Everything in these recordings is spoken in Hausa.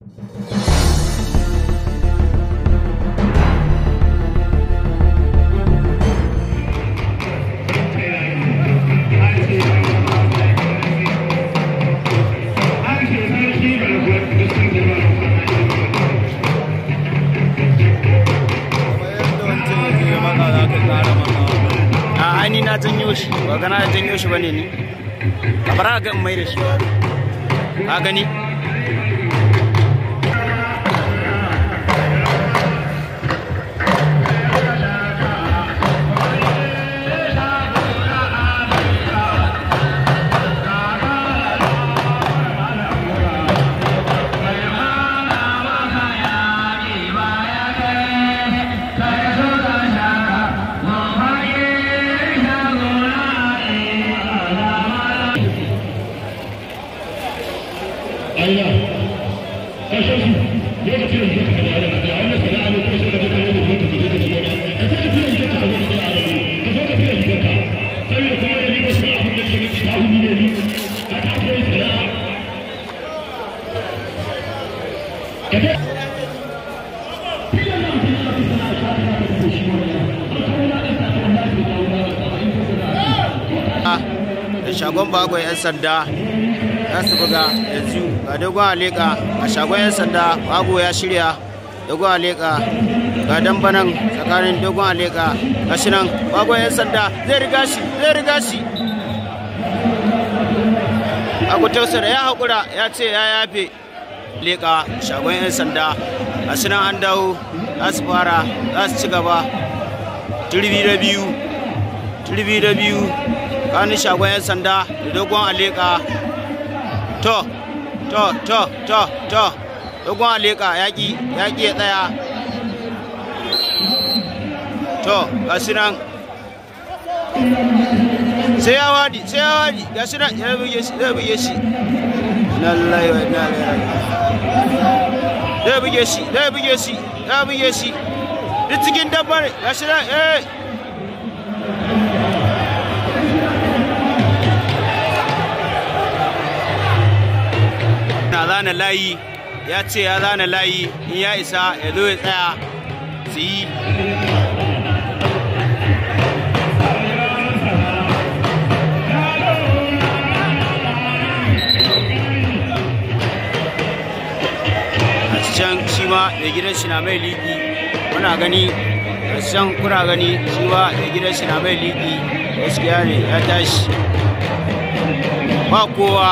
a ni na janyo shi ba gana janyo shi bane ni a bara ga mai da shi ba ka gani da shagon bagon 'yan sanda za su buga yanzu ga dogon aleka a shagon 'yan sanda bago ya shirya dogon aleka ga dambanan tsakanin dogon aleka ga shi nan bagon 'yan sanda zai riga shi zai riga shi abu tausar ya haƙura ya ce ya yafe leka shagon 'yan sanda a shi nan an dawo za su fara za su ci gaba turbi da biyu turbi da biyu kanin shagon 'yan sanda da dogon aleka to to to to to dogon aleka yaƙi yaƙi ya tsaya to ga shi nan sai ya wadi sai ya wadi ga shi nan ya buge shi zai buge shi lallai wa ina zai buge shi zai buge shi zai buge shi duk cikin dabbar ga shi nan eh na zana layi ya ce ya zana layi in ya isa ya zo ya tsaya su yi a can shi ma da gidan shi na mai liki muna gani a can kuna gani shi ma da gidan shi na mai liki gaskiya ne ya tashi ba kowa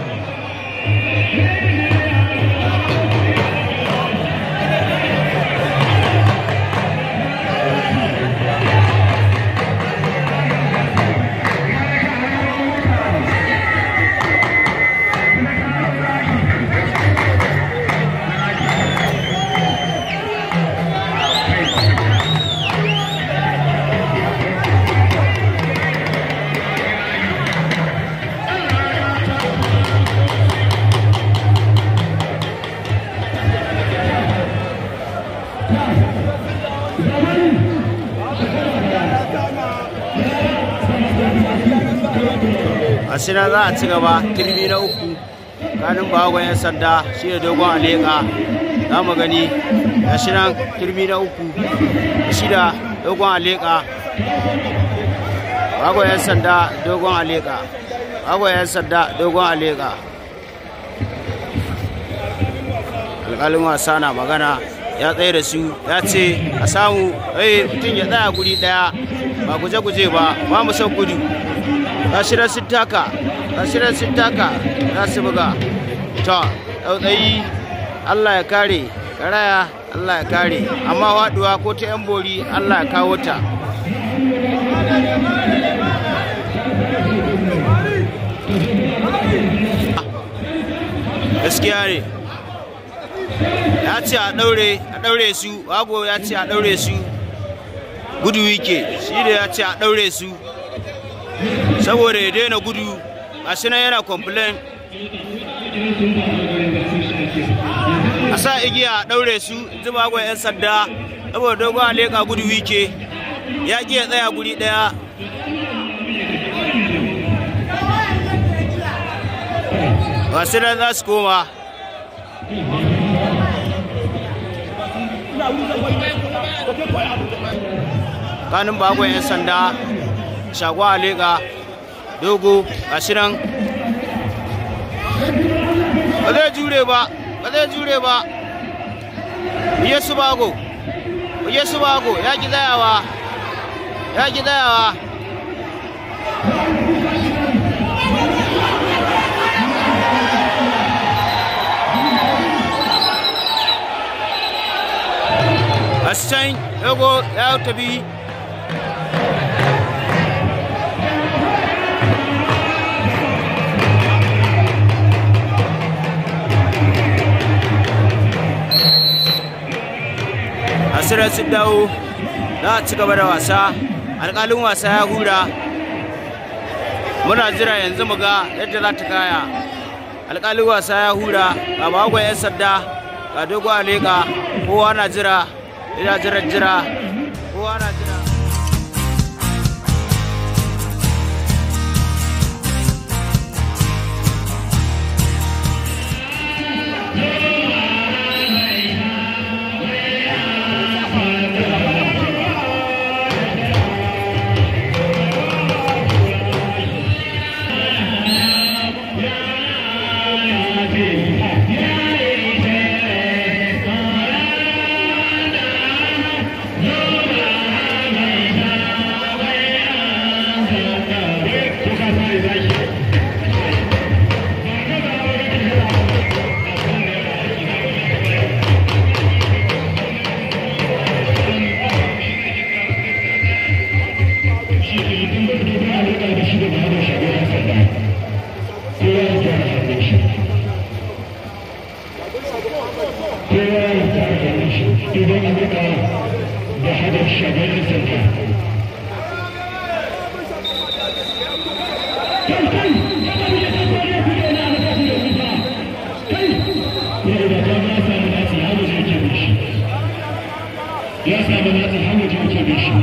asina za a ci gaba turmi na uku kanin bagon 'yan sanda shi da dogon aleka za mu gani gashi nan turmi na uku shi da dogon aleka bagon 'yan sanda dogon aleka bagon 'yan sanda dogon aleka alƙalin wasa na magana ya tsaye da su ya ce a samu mutum ya tsaya guri ɗaya ba guje-guje ba ba mu son gudu gashirar sun taka gashirar sun taka za su buga to tsautsayi allah ya kare karaya allah ya kare amma waduwa ko ta yan bori allah ya kawo ta gaskiya ne ya ce a daure a daure su wago ya ce a daure su gudu wike shi da ya ce a daure su saboda ya daina gudu a nan yana complain a sa igiya a ɗaure su zuba gwa 'yan sanda saboda dogon aleka gudu wike ya ƙi ya tsaya guri ɗaya wasu nan za su koma kanin bagon 'yan sanda shagwa aleka dogo a shirin ba zai jure ba ba zai jure ba biye su bago biye su bago ya ki tsayawa ya ki tsayawa Ascan Yago ya tafi asirar sun dawo za a ci gaba da wasa alƙalin wasa ya hura muna jira yanzu mu ga yadda za ta kaya alƙalin wasa ya hura ga bagon 'yan sanda ga dogo aleka kowa na jira ina jira jira kowa na jira ya samu nasu hawa jirgin da shi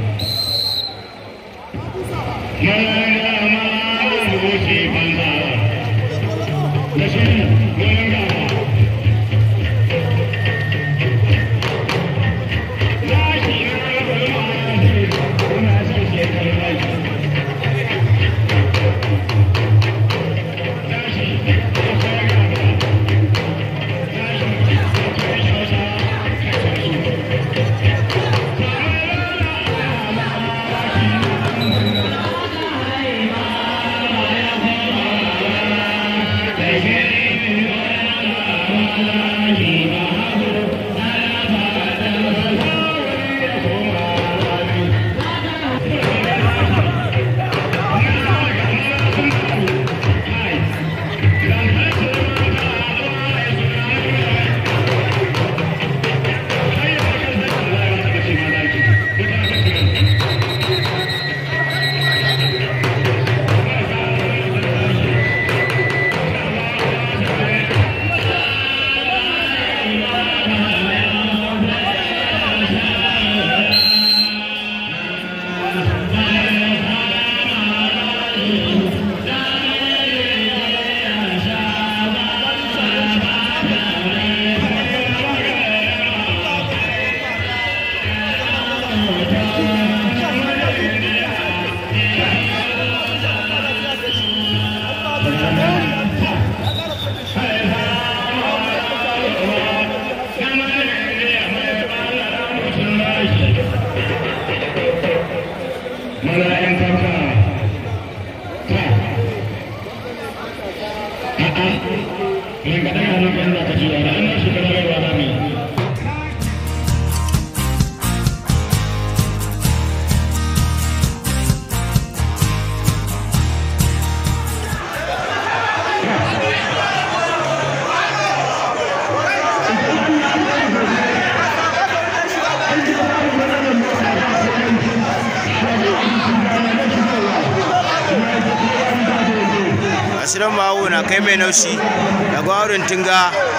asirin mawo na kai mai naushi da gwarin tunga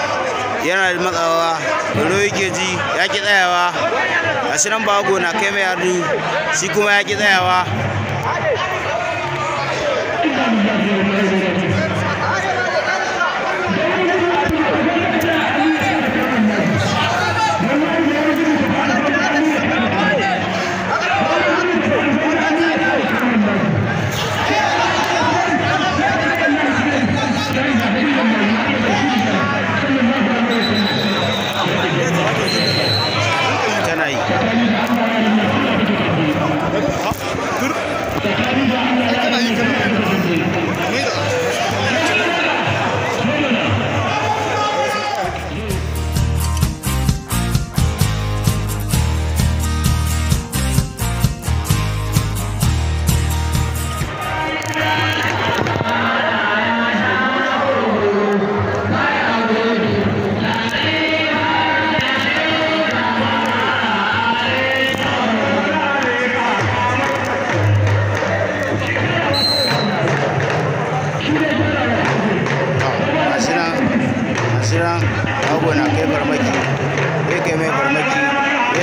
yana da matsawa doro yake ji ya ki tsayawa asirin bago na kai mai yadu shi kuma ya ki tsayawa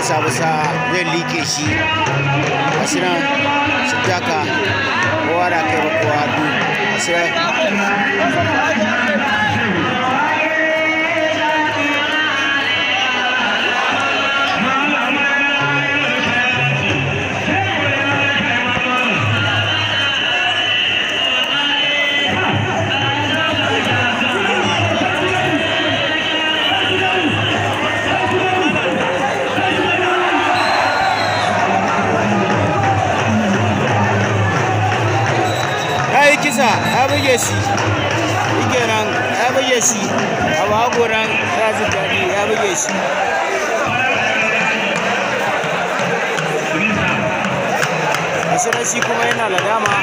ya samu sa'a zai liƙe shi gashi nan su taka kowa na kai wa kowa hannu gashi nan ya yi kisa ya buge shi shi nan ya buge shi abu hakoran ya ji daɗi ya buge shi gashi shi kuma yana ladama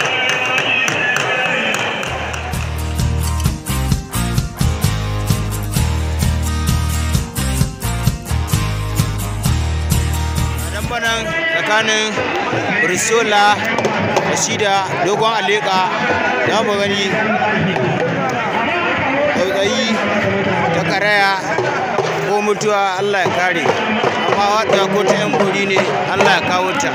dambanan tsakanin brisola da shi da dogon aleka za mu gani tsautsayi ta karaya ko mutuwa allah ya kare amma wata ko ta yan guri ne allah ya kawo ta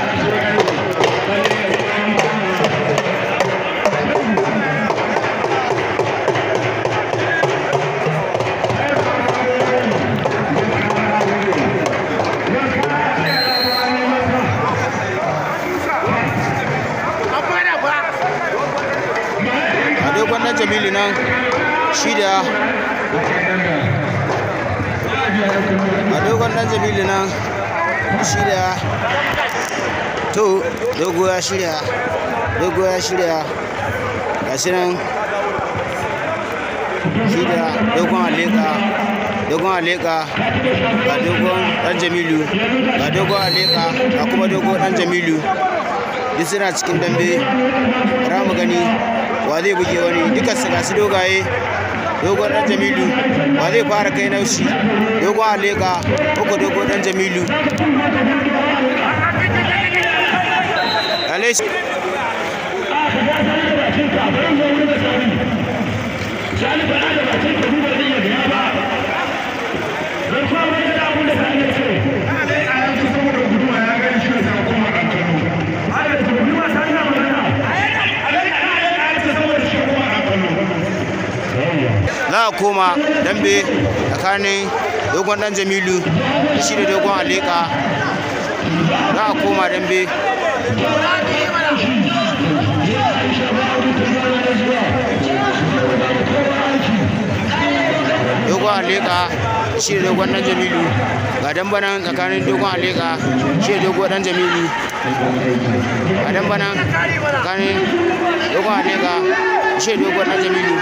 a dogon na jamilu nan shi da a dogon na jamilu nan shi da to dogo ya shirya dogo ya shirya ga shi nan shi da dogon aleka dogon aleka ga dogon dan jamilu ga dogon aleka ga kuma dogon dan jamilu duk suna cikin dambe ra mu gani wa zai buge wani duka su gasu dogaye dogon dan jamilu wa zai fara kai naushi dogon aleka uku dogon dan jamilu Alai za a koma dambe tsakanin dogon dan jamilu da shi da dogon aleka za a koma dambe dogon aleka shi da dogon dan jamilu ga dambanan tsakanin dogon aleka shi da dogon dan jamilu ga dambanan tsakanin dogon aleka shi da dogon dan jamilu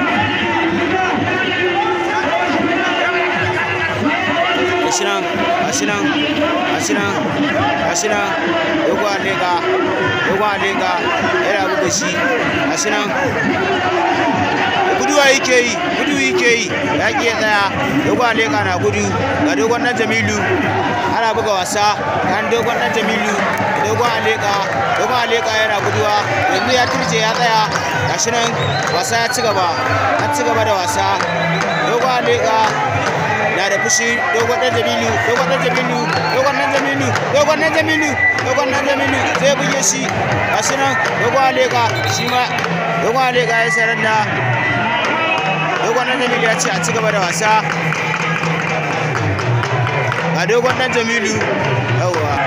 gashi nan gashi nan gashi nan gashi nan dogon aleka dogon aleka yana buga shi gashi nan guduwa yake yi gudu yake yi ya ƙi ya tsaya dogon aleka na gudu ga dogon dan jamilu ana buga wasa kan dogon dan jamilu dogon aleka dogon aleka yana guduwa yanzu ya turje ya tsaya gashi nan wasa ya ci gaba an ci gaba da wasa dogon aleka na da fushi dogon dan jamilu dogon dan jamilu dogon dan jamilu dogon dan jamilu dogon dan jamilu zai buge shi gashi nan dogon aleka shi ma dogon aleka ya sarar da dogon dan jamilu ya ce a ci gaba da wasa ga dogon dan jamilu yawwa